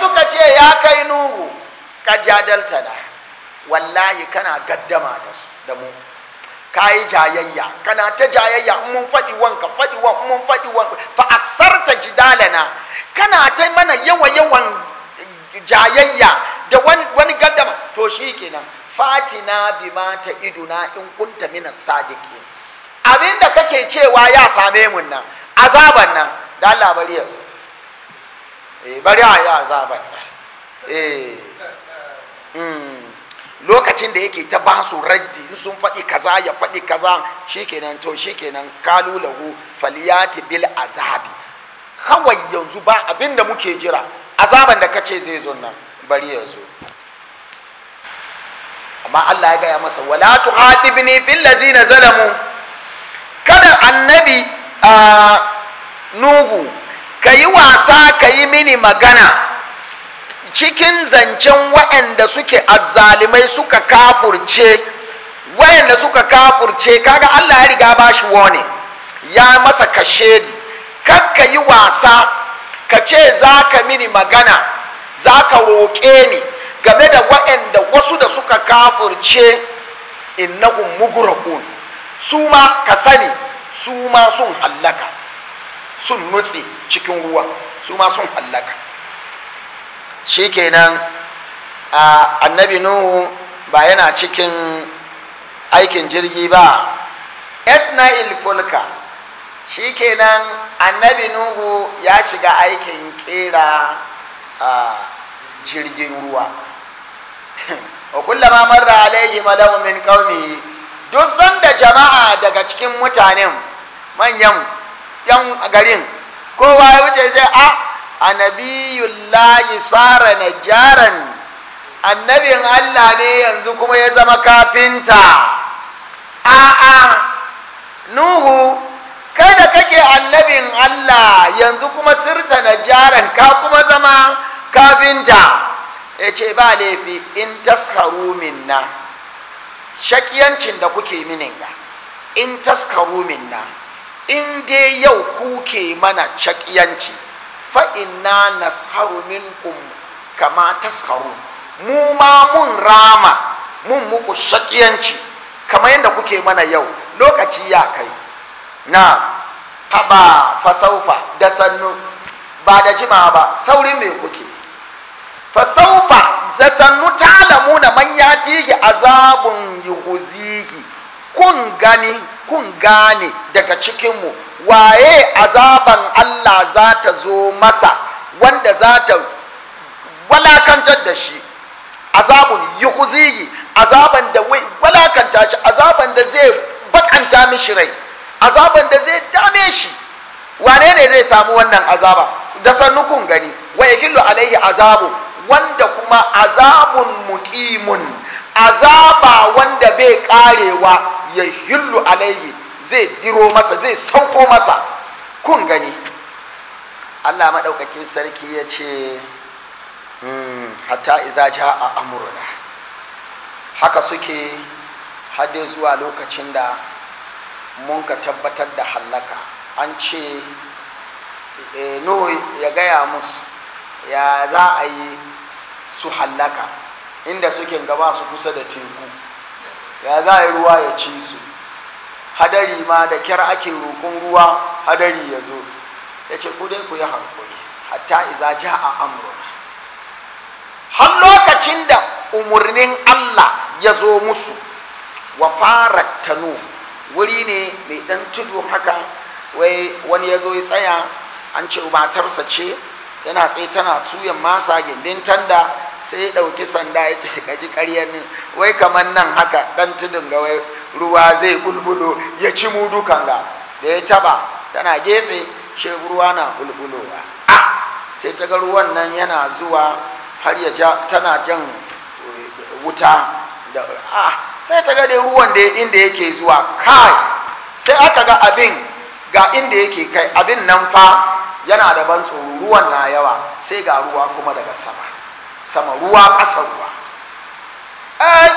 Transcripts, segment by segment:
suka ce ya kai nuhu ka jadalta na wallahi kana gaddama da su da mu ka yi jayayya kana ta jayayya in mun faɗi wanka faɗi wan in mun faɗi wanka fa aksarta jidalana kana ta mana yawa yawan jayayya da wani, wani gaddama to shi kenan fatina bima ta iduna in kunta mina sadiki abinda kake cewa ya same mun nan azaban nan da Allah bari yanzu eh bari a yi azaban nan eh mm. lokacin da yake ta ba su raddi in sun faɗi kaza ya faɗi kaza shikenan to shikenan kalu lahu faliyati bil azabi kawai yanzu ba abin da muke jira azaban da kace zai zo nan bari ya zo amma Allah ya gaya masa wala tuhadibni fil ladzina zalamu kada annabi a nugu kayi wasa kayi mini magana cikin zancen waɗanda suke azzalimai suka kafurce waɗanda suka kafurce kaga Allah ya riga ba shi wani ya masa kashedi kakka yi wasa ka ce za ka mini magana za ka roƙe ni game da waɗanda wasu da suka kafurce innahum mugrakun su ma ka sani su ma sun hallaka sun nutse cikin ruwa su ma sun hallaka shikenan a annabi nuhu ba yana cikin aikin jirgi ba esna'il fulka shikenan annabi nuhu ya shiga aikin kera a jirgin ruwa wa kullama marra alaihi malawu min qaumi duk sanda jama'a daga cikin mutanen manyan yan garin kowa ya wuce sai a annabiyullahi sara najjaran annabin Allah ne yanzu kuma ya zama kafinta a'a nuhu kada kake annabin Allah yanzu kuma sirta najjaran ka kuma zama kafinta ya ce ba laifi in taskaru minna shakiyancin da kuke mininga in taskaru minna in dai yau kuke mana shakiyanci fa'inna nasharu minkum kama taskaru mu ma mun rama mun muku shakiyanci kama yadda kuke mana yau lokaci ya kai na haba fasaufa da sannu ba da jima ba saurin me kuke fasaufa da sannu talamu na man ya tigi azabun yuhuzigi kun gani kun gane daga cikinmu waye azaban Allah za ta zo masa wanda za ta walakantar da shi azabun yuhuzigi azaban da walakanta shi azaban da zai bakanta mishi rai azaban da zai dame shi wane ne zai samu wannan azaba da sannu kun gani wa yahillu alaihi azabu wanda kuma azabun muqimun azaba wanda bai karewa ya hillu alaihi zai diro masa zai sauko masa kun gani Allah maɗaukakin sarki ya ce hatta iza ja a amurna haka suke hade zuwa lokacin da mun ka tabbatar da hallaka an ce nuhu ya gaya musu ya za a yi su hallaka inda suke gaba su kusa da teku ya za a yi ruwa ya ci su hadari ma da kyar ake roƙon ruwa hadari ya zo ya ce ku dai ku yi hankuri hatta iza ja a amurna har lokacin da umarnin allah ya zo musu wa fara tanu wuri ne mai ɗan tudu haka wai wani ya zo ya tsaya an ce matarsa ce yana tsaye tana tuyan masa gindin tanda sai ya ɗauki sanda ya ce gaji ƙaryar ne wai kamar nan haka ɗan tudun ga wai ruwa zai bulbulo ya ci mu dukan ga da ya taba tana gefe shi ruwa na bulbulowa a sai ta ga ruwan nan yana zuwa har ya ja tana jan wuta da a sai ta ga dai ruwan da inda yake zuwa kai sai aka ga abin ga inda yake kai abin nan fa yana da ban tsoro ruwan na yawa sai ga ruwa kuma daga sama sama ruwa ƙasa ruwa ai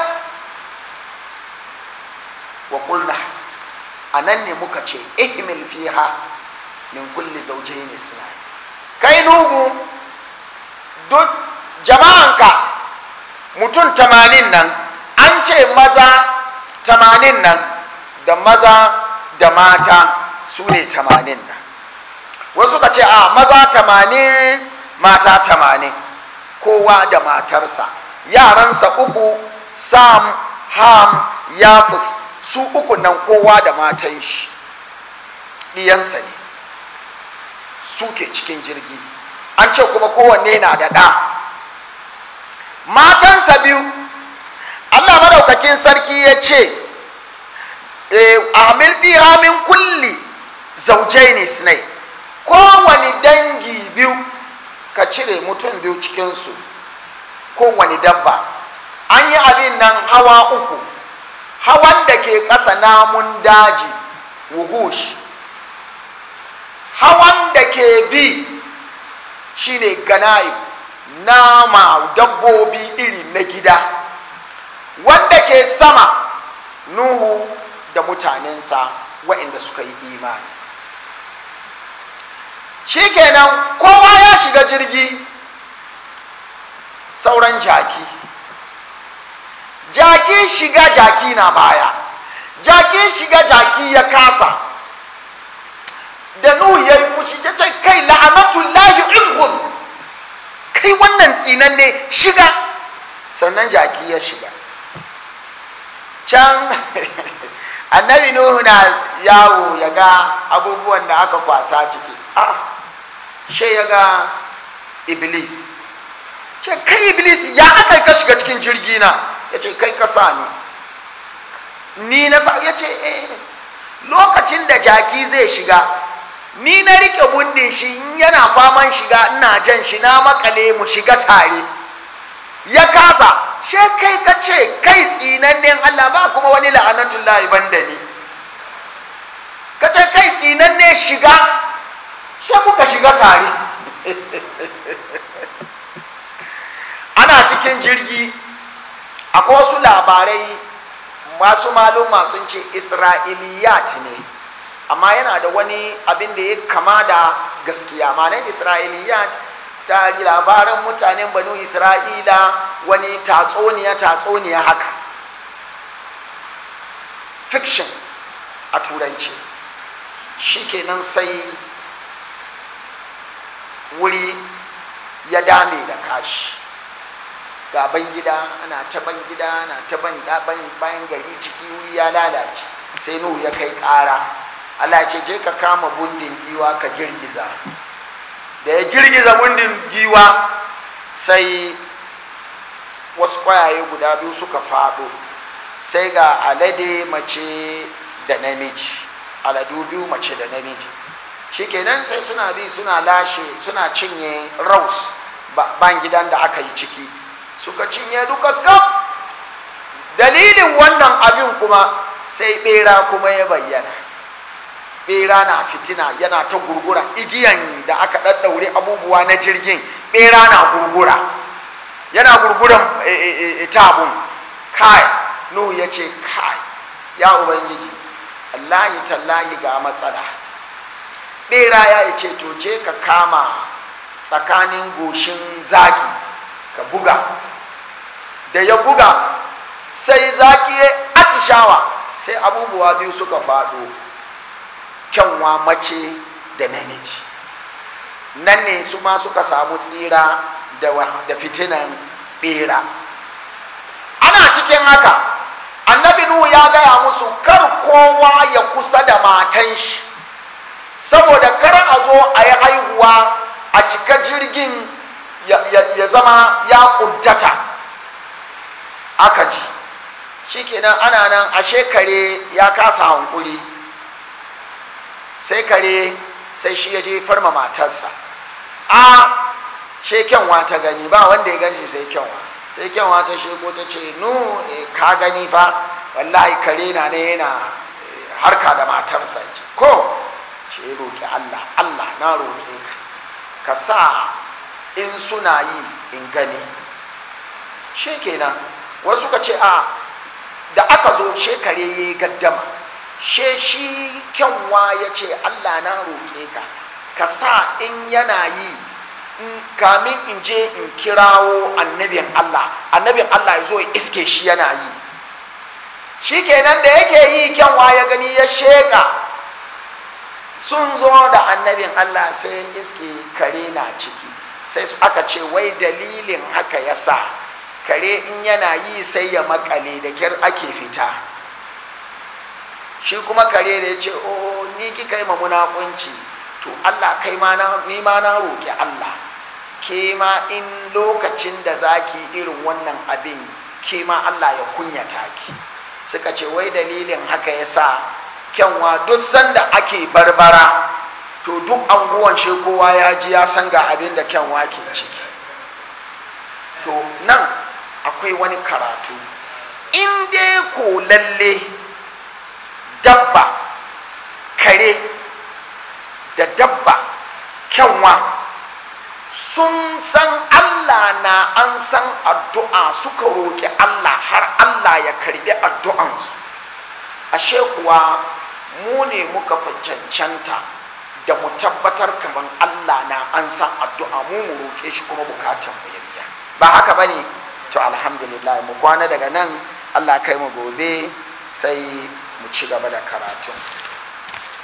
wa kulna a nan ne muka ce ihmil fiha min kulli zawjayn isnai kai nugu duk jama'anka mutum tamanin nan an ce maza tamanin nan da maza da mata su ne tamanin nan wasu ka ce a maza tamanin mata tamanin kowa da matarsa yaransa uku sam ham yafis su uku nan kowa da matan shi ɗiyansa ne suke cikin jirgi an ce kuma kowanne na da ɗa matansa biyu allah madaukakin sarki ya ce amil fiha min kulli zaujaini sinai kowane dangi biyu ka cire mutum biyu cikinsu kowane dabba an yi abin nan hawa uku hawan da ke ƙasa namun daji wuhush hawan da ke bi shine ganayi nama dabbobi iri na gida wanda ke sama nuhu da mutanensa waɗanda suka yi imani shikenan kowa ya shiga jirgi sauran jaki jaki shiga jaki na baya jaki shiga jaki ya kasa da nuhu ya yi fushi ya ce kai la'anatullahi idhun kai wannan tsinan ne shiga sannan jaki ya shiga can annabi nuhu na yawo ya ga abubuwan da aka kwasa ciki a she ya ga iblis ce kai iblis ya aka ka shiga cikin jirgi na ya ce kai kasa ne ni na sa ya ce eh lokacin da jaki zai shiga ni na rike bundin shi in yana faman shiga ina jan shi na makale mu shiga tare ya kasa she kai ka ce kai tsinannen Allah ba kuma wani la'anatun lahi banda ni ka ce kai tsinanne shiga she muka shiga tare ana cikin jirgi akwai wasu labarai masu maluma sun ce isra'iliyat ne amma yana da wani abin da ya kama da gaskiya ma'anar isra'iliyat tari labaran mutanen banu isra'ila wani tatsoniya tatsoniya haka fictions a turanci shikenan sai wuri ya dame da kashi gaban gida ana taban gida ana taban bayan gari ciki wuri ya lalace sai nuhu ya kai kara Allah ce je ka kama bundin giwa ka girgiza da ya girgiza bundin giwa sai wasu kwayaye guda biyu suka faɗo sai ga alade mace da namiji aladu biyu mace da namiji shikenan sai suna bi suna lashe suna cinye raus ban gidan da aka yi ciki suka cinye duka kaf dalilin wannan abin kuma sai bera kuma ya bayyana bera na fitina yana ta gurgura igiyan da aka ɗaɗɗaure abubuwa na jirgin bera na gurgura yana gurguran tabun kai nuhu ya ce kai ya ubangiji allahi tallahi ga matsala bera ya ce to je ka kama tsakanin goshin zaki ka buga da ya buga sai zaki ya atishawa sai abubuwa biyu suka faɗo kyanwa mace da namiji nan ne su ma suka samu tsira da fitinan bera ana cikin haka annabi nuhu ya gaya musu kar kowa ya kusa da matan shi saboda kar a zo a yi haihuwa a cika jirgin ya zama ya kuntata aka ji shikenan ana nan a shekare ya kasa hankuri sai kare sai shi ya je farma matarsa a shekenwa ta gani ba wanda ya ganshi sai kyanwa sai kyanwa ta sheko ta ce nu ka gani fa wallahi kare na ne yana harka da matarsa ko shi roƙi allah allah na roƙe ka ka sa in suna yi in gani shi kenan wasu ka ce a da aka zo shekare ya yi gaddama she shi kyanwa ya ce allah na roƙe ka ka sa in yana yi kamin in je in kirawo annabin Allah annabin Allah ya zo ya iske shi yana yi shi kenan da yake yi kyanwa ya gani ya sheka sun zo da annabin Allah sai iske kare na ciki sai su aka ce wai dalilin haka ya sa kare in yana yi sai ya makale da kyar ake fita shi kuma kare da ya ce o ni kika yi ma munafunci to Allah kai ma na ni ma na roki Allah ke ma in lokacin da zaki irin wannan abin ke ma Allah ya kunyata ki suka ce wai dalilin haka ya sa kyanwa duk sanda ake barbara to duk anguwan shi kowa ya ji ya san ga abin da kyanwa ke ciki to nan akwai wani karatu in dai ko lalle dabba kare da dabba kyanwa sun san allah na an san addu'a suka roƙi allah har allah ya karbi addu'ansu ashe kuwa mu ne muka fi cancanta da mu tabbatar kamar allah na an san addu'a mu mu roƙe shi kuma bukatan mu ya biya ba haka ba ne to alhamdulillah mu kwana daga nan allah kai mu gobe sai mu ci gaba da karatun